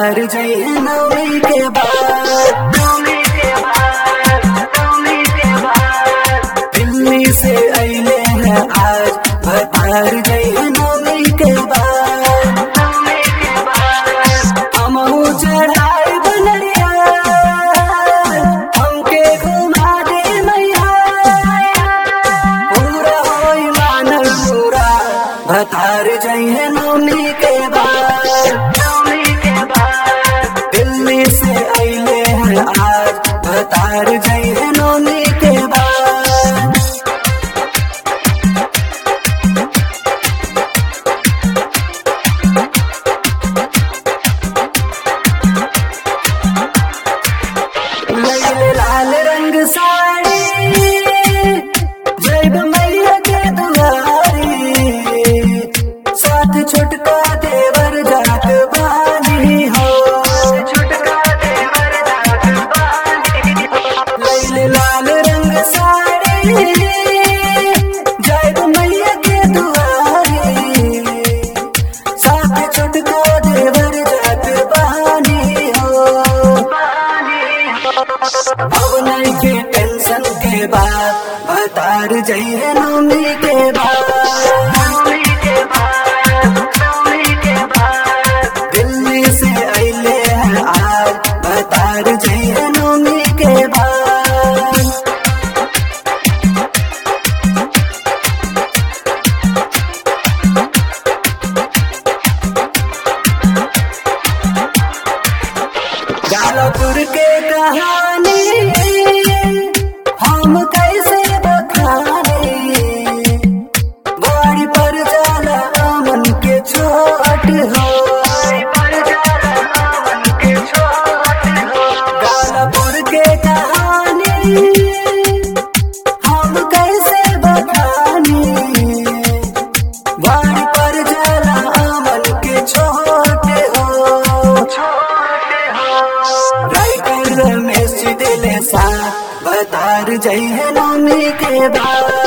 भतार जय नवमी के बाद दिल्ली से अले हैं आज भतार जय नवमी के बाद हमहू चढ़ाई बनरिया हमके घुमा दे मैया पूरा होई मानल पूरा भतार जइहे नवमी के बाद दिल्ली से अइले हैं आज भतार जइहे नवमी के बाद लैले लाल रंग साड़ी जैब मैया के दुआरी साथ छोटका देवर जात बानी हो लैले लाल रंग साड़ी जैब मैया के दुआरी साथ छोटका देवर जात बानी हो अब नहीं के टेंशन के बाद भतार जइए नवमी के बाद दिल्ली से अइले हैं आज भतार जइए नवमी के बाद गालापुर के कहानी हम कैसे बखाने बाड़ी पर जाला मन के छोट हो गालापुर के कहानी हम कैसे बखाने बाड़ी पर जाला मन के छोट हो राइटर रमेश दिले सा बतार जय है नवमी के बाद